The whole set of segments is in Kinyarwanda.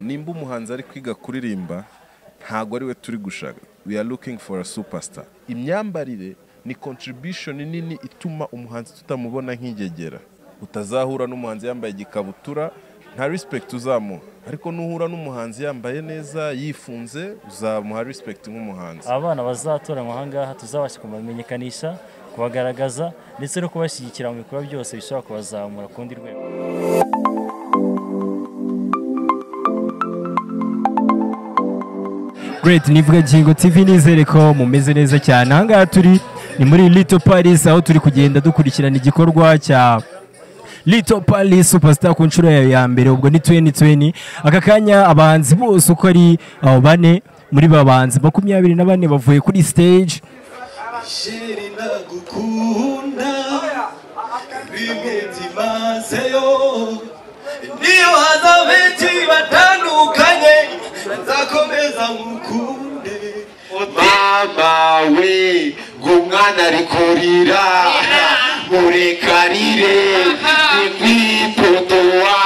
nimba umuhanzi ari kwiga kuririmba ntabwo ari we turi gushaka we are looking for a superstar imyambarire ni contribution nini ituma umuhanzi tutamubona nk'ingegera utazahura n'umuhanzi yambaye igikabutura nta respect uzamuha ariko nuhura n'umuhanzi yambaye neza yifunze uzamuha respect nk'umuhanzi abana bazatoranwa aha ngaha tuzabasha kubamenyekanisha kubagaragaza ndetse no kubashyigikira mu bikorwa byose bishobora kubazamura ku rundi rwego Great nivuga Ngingo TV nizere ko mumeze neza cyane aha ngaha turi ni muri Little Paris aho turi kugenda dukurikirana igikorwa cya Little Paris Superstar ku nshuro yayo ya mbere ubwo ni 2020 aka kanya abahanzi bose uko ari abo bane muri babanzi makumyabiri na bane bavuye kuri stage sheri ndagukunda bimwe byimazeyo niyo haza benshi batandukanye nzakomeza ngukunde mama we ngumwana ari kurira murekarire ni kwipotowa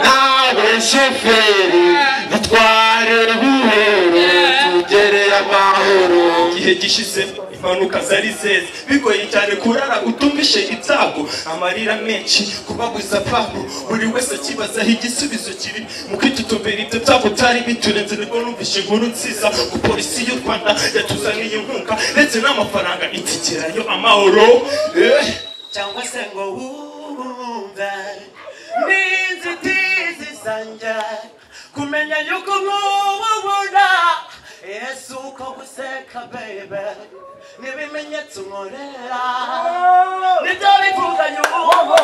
nawe sheferi dutware buhoro tugere amahoro igihe gishize impanuka zari zeze bigoye cyane kurara utumvishe ibyago amarira menshi kubabuza apfaho buri wese akibazaho igisubizo kiri mu kwitutumbira ibyo byago byari biturenze nibwo numvishe inkuru nziza ko polisi y'u rwanda yatuzaniye inkunga ndetse n'amafaranga itikirayo amahoro eh. cyangwa se ngo wumva n'inzitizi zanjye kumenya yuko nkubona yesu uko guseka bebe n'ibimenyetso nkorera nibyo bivuganye ubuhumba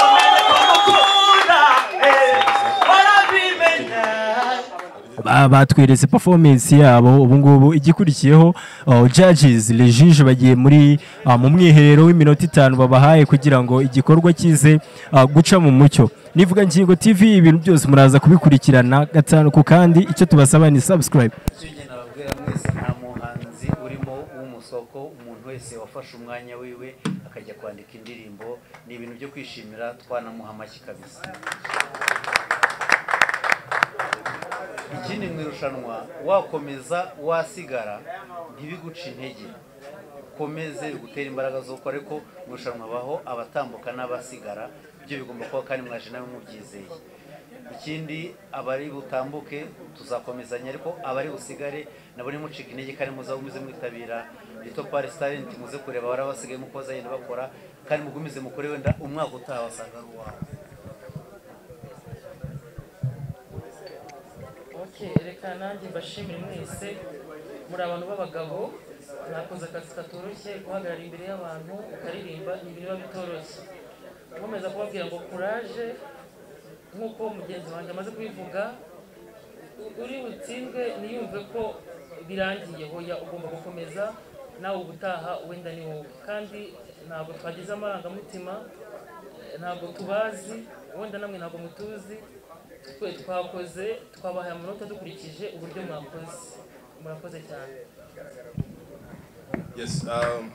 umenye ko ngukunda eh, urabimenya Ba- batweretse performance yabo ubu ngubu igikurikiyeho uh, judges les juges bagiye muri uh, mu mwiherero w'iminota itanu babahaye kugira ngo igikorwa kize uh, guca mu mucyo nivuga ngingo tv ibintu byose muraza kubikurikirana gatanu ku kandi icyo tubasaba ni subscribe ikindi nababwira mwese nta muhanzi urimo w'umusoko umuntu wese wafashe umwanya wiwe akajya kwandika indirimbo ni ibintu byo kwishimira twanamuha amashyi kabisa ikindi mu irushanwa wakomeza wasigara ntibiguca intege ukomeze bigutera imbaraga zo gukora ariko mu irushanwa habaho abatambuka n'abasigara ibyo bigomba kuba kandi mwaje nawe mubyizeye ikindi abari butambuke tuzakomezanya ariko abari busigare nabo nimucika intege kandi muzabe muze mwitabira rito pari talent muze kureba abari basigaye muko bazagenda bakora kandi mugumize mukore wenda umwaka utaha wasanga ari uwawe Okay, reka nanjye mbashimire mwese muri abantu b'abagabo mwakoze akazi katoroshye guhagarara imbere y'abantu ukaririmba ibintu biba bitoroshye nkomeza kubabwira ngo kuraje nk'uko mugenzi wanjye amaze kubivuga u- uri butsindwe niyumve ko birangiye hoya ugomba gukomeza nawe ubutaha wenda ni wowe kandi ntabwo twagize amarangamutima ntabwo tubazi wenda namwe ntabwo mutuzi twe twakoze twabahaye amanota dukurikije uburyo mwakoze murakoze cyane Yes, um,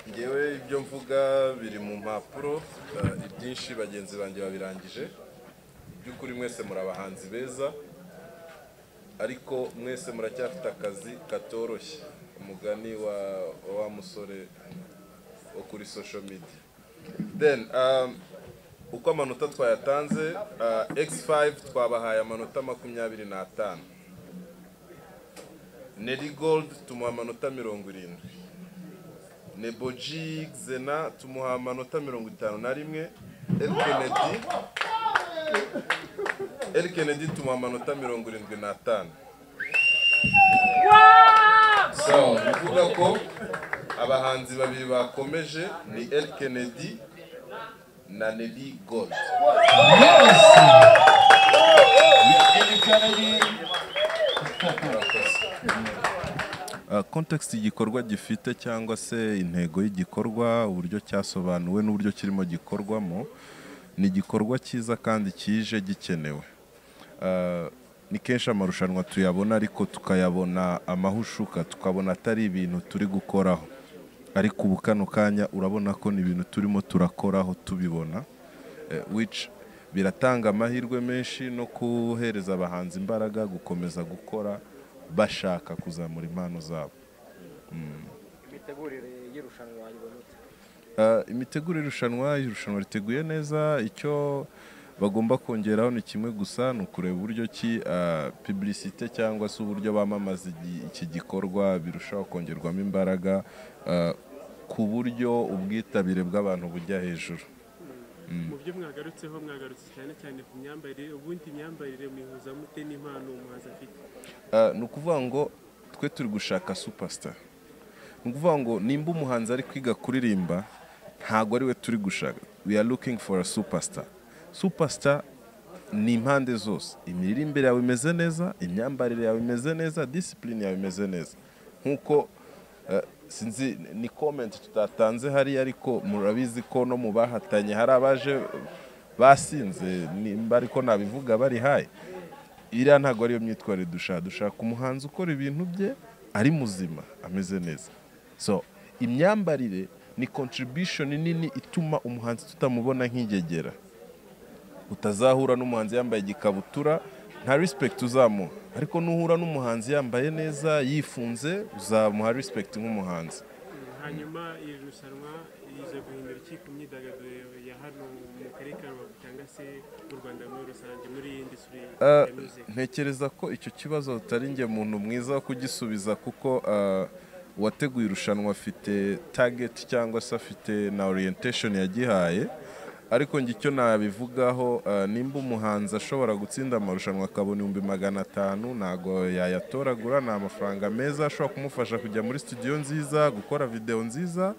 ngewe ibyo mvuga biri mu mpapuro uh, ibyinshi bagenzi banjye babirangije by'ukuri mwese muri abahanzi beza ariko mwese muracyafite akazi katoroshye umugani wa wa wa musore wo kuri social media then um, uko amanota twayatanze uh, x5 twabahaye amanota makumyabiri n'atanu Nelly Gold tumuha amanota mirongo irindwi Neboji Xena tumuha amanota mirongo itanu na rimwe El Kennedy El Kennedy tumuha amanota mirongo irindwi n'atanu so bivuga ko abahanzi babiri bakomeje ni El Kennedy na Nelly Gold context igikorwa gifite cyangwa se intego y'igikorwa uburyo cyasobanuwe n'uburyo kirimo gikorwamo ni igikorwa cyiza kandi kije gikenewe Ah, ni kenshi amarushanwa tuyabona ariko tukayabona amahushuka tukabona atari ibintu turi gukoraho ariko ubu kano kanya urabona ko ni ibintu turimo turakoraho tubibona eh, which biratanga amahirwe menshi no guhereza abahanzi imbaraga gukomeza gukora bashaka kuzamura impano zabo imitegurire y'irushanwa wayibona ute Ah, imitegurire irushanwa irushanwa riteguye neza icyo bagomba kongeraho ni kimwe gusa ni ukureba uburyo ki ah, publicité cyangwa se uburyo bamamaza igi- iki gikorwa birushaho kongerwamo imbaraga ah, ku buryo ubwitabire bw'abantu bujya hejuru mu byo mwagarutseho mwagarutse cyane cyane ku myambarire ubundi imyambarire muyihuza mute n'impano umuhanzi afite Ah, ni ukuvuga ngo twe turi gushaka superstar ni ukuvuga ngo nimba umuhanzi ari kwiga kuririmba ntabwo ari we turi gushaka we are looking for a superstar superstar ni impande zose imiririmbire yawe imeze neza imyambarire yawe imeze neza discipline yawe imeze neza nk'uko eh, sinzi ni comment tutatanze hariya ariko murabizi ko no mu bahatanye hari abaje basinze nimba ariko nabivuga bari haye iriya ntabwo ariyo myitwarire dushaka dushaka umuhanzi ukora ibintu bye ari muzima ameze neza so imyambarire ni contribution nini ituma umuhanzi tutamubona nk'ingegera utazahura n'umuhanzi yambaye igikabutura nta respect uzamuha ariko nuhura n'umuhanzi yambaye neza yifunze uzamuha respect nk'umuhanzi hanyuma iri rushanwa riza guhindura iki ku myidagaduro ya hano mu karere ka rubavu cyangwa se mu rwanda muri rusange muri iyi industry Ah, ya music ntekereza ko icyo kibazo utari njye muntu mwiza wo kugisubiza kuko ah, uwateguye irushanwa afite target cyangwa se afite na orientation yagihaye ariko njye icyo nabivugaho ah, nimba umuhanzi ashobora gutsinda amarushanwa akabona ibihumbi magana atanu ntabwo yayatoragura ni amafaranga meza ashobora kumufasha kujya muri studio nziza gukora video nziza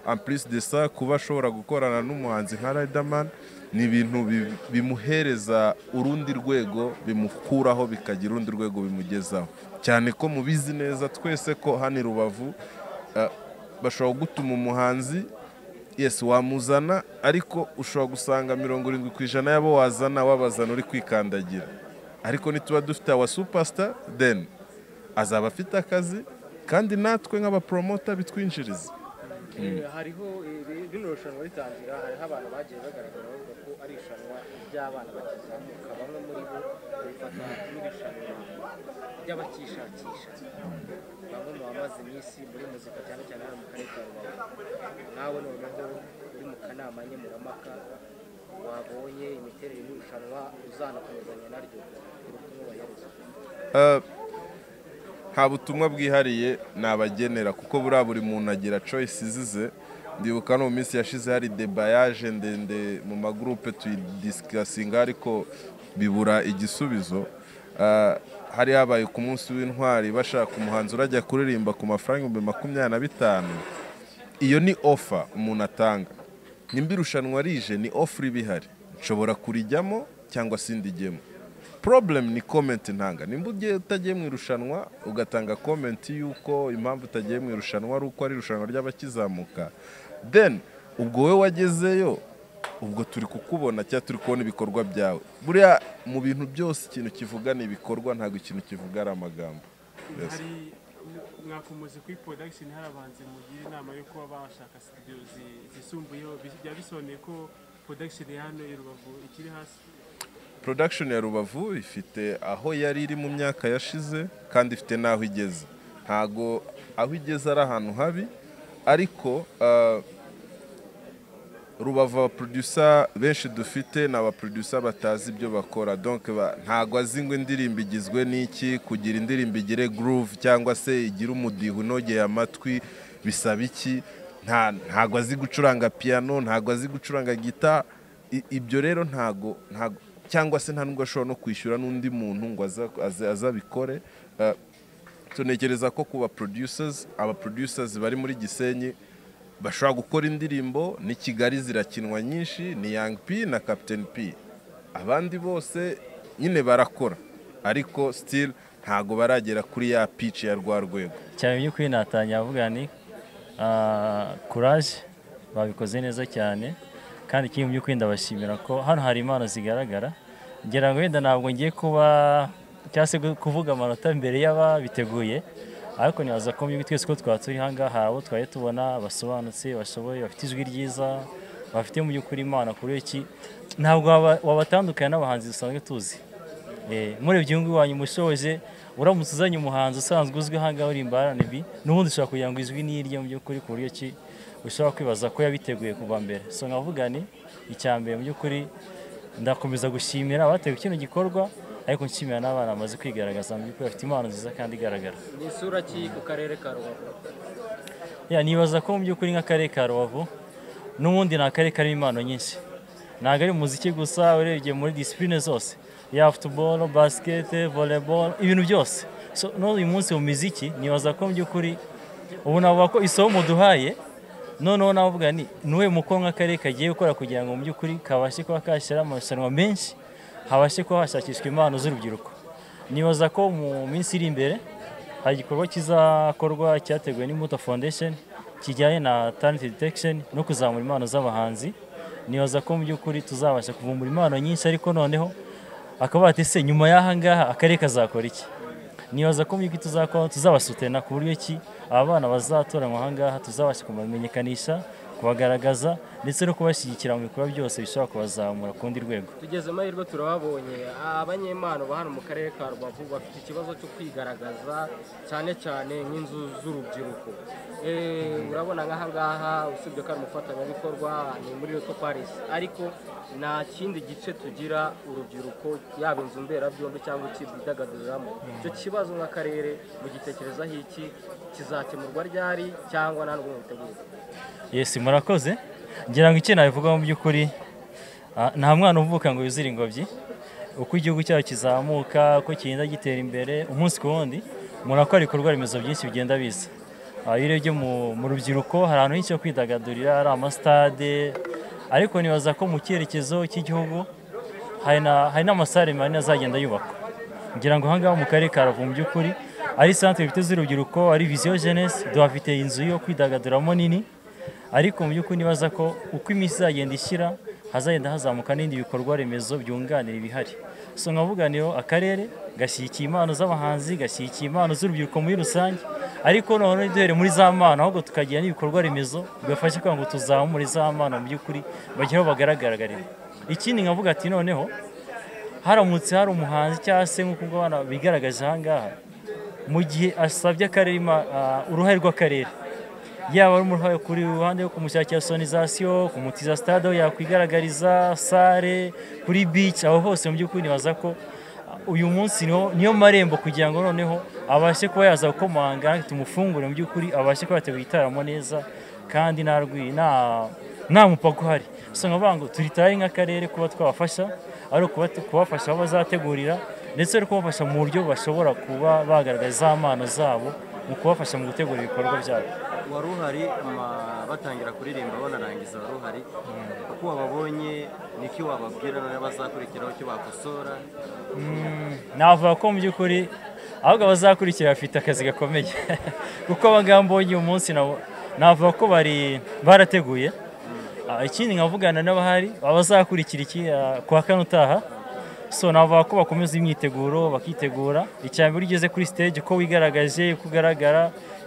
en plus de ça kuba ashobora gukorana n'umuhanzi nka Riderman ni ibintu bi- bimuhereza urundi rwego bimukuraho bikagira urundi rwego bimugezaho cyane ko mubizi neza twese ko hano i Rubavu ah, bashobora gutuma umuhanzi yes wamuzana ariko ushobora gusanga mirongo irindwi ku ijana y'abo wazana wabazana uri kwikandagira ariko nituba dufite awa superstar then azaba afite akazi kandi natwe nk'abapromota bitwinjiriza Eh, hariho iri- rino rushanwa ritangira hariho abantu bagiye bagaragara bavuga ko ari irushanwa ry'abana bakizamuka bamwe muri bo babifata nk'irushanwa ry'abakishakisha bamwe mu bamaze iminsi muri muzika cyane cyane hano mu karere ka rubavu nawe noneho uri mu kanama nkemurampaka wabonye imiterere y'irushanwa uzanakomezanya naryo ubutumwa bahereza Uh, nta butumwa bwihariye nabagenera kuko buriya buri muntu agira choice zize ndibuka no mu minsi yashize hari debayaje ndende mu magurupe tuyidisikasinga ariko bibura igisubizo Uh, hari habaye ku munsi w'intwari bashaka umuhanzi urajya kuririmba ku mafaranga ibihumbi makumyabiri na bitanu iyo ni ofa umuntu atanga nimba irushanwa rije ni ofuri iba ihari nshobora kurijyamo cyangwa sindigemo problem ni comment ntanga nimba ugiye utagiye mu irushanwa ugatanga comment y'uko impamvu utagiye mu irushanwa ari uko ari irushanwa ry'abakizamuka then ubwo wowe wagezeyo ubwo turi kukubona cyangwa turi kubona ibikorwa byawe buriya mu bintu byose ikintu kivuga ni ibikorwa ntabwo ikintu kivuga ari amagambo Yes. hari mwakomoze kuri production hari abahanzi mugira inama yo kuba bashaka studio zi- zisumbuyeho Bi- byaba bisobanuye ko production ya hano i rubavu ikiri hasi production ya rubavu ifite aho yari iri mu myaka yashize kandi ifite n'aho igeze ntago aho igeze ari ahantu habi ariko ah, rubavu abaproducer benshi dufite ni abaproducer batazi ibyo bakora donc ba- ntago azi ngo indirimbo igizwe n'iki kugira indirimbo igire groove cyangwa se igire umudiho unogeye amatwi bisaba iki nta ntago azi gucuranga piano ntago azi gucuranga gita ibyo rero ntago ntago cyangwa se nta nubwo ashobora no kwishyura n'undi muntu ngo aza- aza- azabikore Eh, tunekereza ko ku ba producers aba producers bari muri Gisenyi bashobora gukora indirimbo ni Kigali zirakinwa nyinshi ni Young P na Captain P abandi bose nyine barakora ariko still ntago baragera kuri ya pitch ya rwa rwego cyane mu by'ukuri natanya avuga ni ah, courage babikoze neza cyane kandi ikindi mu by'ukuri ndabashimira ko hano hari impano zigaragara ngira ngo wenda ntabwo ngiye kuba cyangwa se gu- kuvuga amanota mbere y'ababiteguye ariko nibaza ko mu by'ukuri twese ko twaba turi aha ngaha abo twari tubona basobanutse bashoboye bafite ijwi ryiza bafite mu by'ukuri imana kuri iki ntabwo waba- wabatandukanya n'abahanzi dusanzwe tuzi Eh, murebye uyu nguyu wanyu mushoje uramutse uzanye umuhanzi usanzwe uzwi aha ngaha uririmba RNB n'ubundi ushobora kugira ngo izwi n'irye mu by'ukuri ku buryo ki ushobora kwibaza ko yabiteguye kuva mbere so nkavuga ni icya mbere mu by'ukuri ndakomeza gushimira abateguye kino gikorwa ariko nshimira n'abana bamaze kwigaragaza mu by'ukuri bafite impano nziza kandi igaragara ni isura ki ku karere ka rubavu ya nibaza ko mu by'ukuri nk'akarere ka rubavu n'ubundi ni akarere karimo impano nyinshi ntabwo ari umuziki gusa urebye muri disipurine zose ya futuboro basikete voleboro ibintu byose so n'uyu munsi mu miziki nibaza ko mu by'ukuri ubu navuga ko isomo muduhaye noneho navuga ni n'uwe mukoro nk'akarere kagiye gukora kugira ngo mu by'ukuri kabashe kuba kashyira amarushanwa menshi habashe kuba hashakishwa impano z'urubyiruko nibaza ko mu minsi iri imbere hari igikorwa kizakorwa cyateguwe n'imbuto foundation kijyanye na talent detection no kuzamura impano z'abahanzi nibaza ko mu by'ukuri tuzabasha kuvumbura impano nyinshi ariko noneho akaba se nyuma y'aha ngaha akarere kazakora iki nibaza ko mu by'ukuri tuzakora tuzabasutena ku buryo ki aba bana bazatoranwa aha ngaha tuzabasha kubamenyekanisha kubagaragaza ndetse no kubashyigikira mu bikorwa byose bishobora kubazamura ku rundi rwego tugeze amahirwe turahabonye abanyempano ba hano mu karere ka rubavu bafite ikibazo cyo kwigaragaza cyane cyane nk'inzu z'urubyiruko Eh, urabona nk'aha ngaha usibye ko ari umufatanyabikorwa ni muri Lotto Paris ariko nta kindi gice tugira urubyiruko yaba inzu mberabyombi cyangwa ikidagaduriramo icyo kibazo nk'akarere mu gitekerezaho iki kizakemurwa ryari cyangwa nta n'ubwo mubiteguye yesi murakoze ngira ngo icyo nabivugaho mu by'ukuri ah, nta mwana uvuka ngo yuzire ingobyi uko igihugu cyacu kizamuka uko kigenda gitera imbere umunsi ku wundi murakora ibikorwa remezo byinshi bigenda biza Ah, iyo urebye mu mu rubyiruko hari ahantu henshi ho kwidagadurira ari amasitade ariko nibaza ko mu cyerekezo cy'igihugu hari na- hari n'amasare manini azagenda yubakwa ngira ngo ahangaha mu karere ka Rubavu mu by'ukuri ari santere bifite z'urubyiruko ari viziyo jenesi duhafite inzu yo kwidagaduramo nini ariko mu by'ukuri nibaza ko uko iminsi izagenda ishyira hazagenda hazamuka n'ibindi bikorwa remezo byunganira ibihari so nkavuga niyo akarere gashyigikiye impano z'abahanzi gashyigikiye impano z'urubyiruko muri rusange ariko noneho ntiduhere muri za mpano ahubwo tukagira n'ibikorwa remezo bibafasha kugira ngo tuzamure za mpano mu by'ukuri bagire aho bagaragaragarira ikindi nkavuga ati noneho haramutse hari umuhanzi cyangwa se nk'uko abana bigaragaje aha ngaha mu gihe asabye akarere ima- ah, uruhare rw'akarere yaba ari umuruhare kuri ruhande rwo kumushakira sonizasiyo kumutiza stade aho yakwigaragariza sare kuri bici aho hose mu by'ukuri nibaza ko ah, uyu munsi niho niyo marembo kugira ngo noneho abashe kuba yaza gukomanga tumufungure mu by'ukuri abashe kuba yateguye igitaramo neza kandi nta rwi nta nta mupaka uhari gusa nkavuga ngo turitaye nk'akarere kuba twabafasha ari ukuba- kubafasha aho bazategurira ndetse no kubafasha mu buryo bashobora kuba bagaragaza impano zabo mu kubafasha mu gutegura ibikorwa byabo wari uhari ama- batangira kuririmba banarangiza wari uhari uko wababonye niki wababwira noneho bazakurikiraho icyo bakosora navuga ko mu by'ukuri ahubwo abazakurikira bafite akazi gakomeye kuko abangaba mbonye uyu munsi nabo navuga ko bari barateguye Ah, ikindi nkavugana n'abahari abazakurikira iki ah, ku wa kane utaha so navuga ko bakomeza imyiteguro bakitegura icya mbere iyo ugeze kuri stage uko wigaragaje uko ugaragara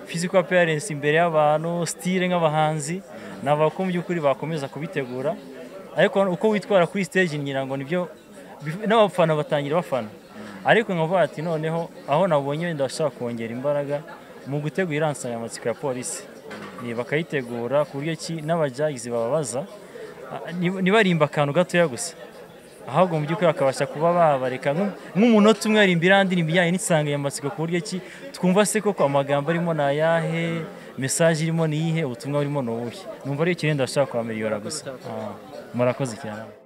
physical appearance imbere y'abantu style nk'abahanzi navuga ko mu by'ukuri bakomeza kubitegura ariko uko witwara kuri stage ngira ngo nibyo bif- n'abafana batangira bafana ariko nkavuga ati noneho aho nabonye wenda bashaka kongera imbaraga mu gutegura iriya nsanganyamatsiko ya polisi Ni bakayitegura ku buryo ki n'abajayizi bababaza ah, nib- nibarimba akantu gatoya gusa ahubwo mu by'ukuri bakabasha kuba babareka nk'u- nk'umunota umwe aririmba irandi ni ibijyanye n'insanganyamatsiko ku buryo ki twumva se koko amagambo arimo ni ayahe mesaje irimo ni iyihe ubutumwa burimo ni ubuhe numva ariyo kirenda bashaka kuhamiriyora gusa Ah, murakoze cyane